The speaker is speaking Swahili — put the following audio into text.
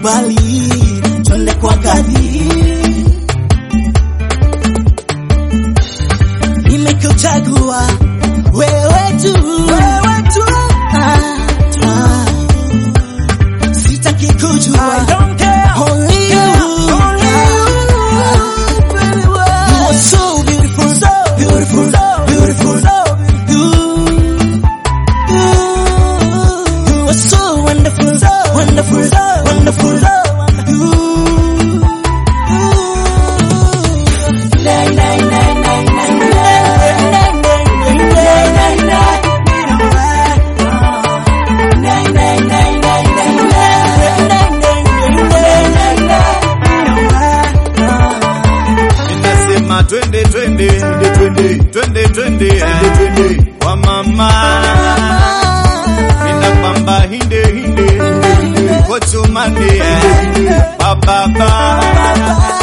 kubali twende kwa gadi nimekuchagua wewe tu wewe tu ah, ah. sitaki kujua I don't care. only you Only you, baby, well. you are so beautiful so beautiful so beautiful so you you are so wonderful so wonderful so wonderful so you Nay, nay, nay, nay, nay, nay, nay, nay, nay, nay, nay. Nay, nay, nay, nay, nay, nay, nay, nay, nay, nay. Ninasema twende twende twende twende twende twende kwa mama ninakwamba hinde hinde kochumande bababa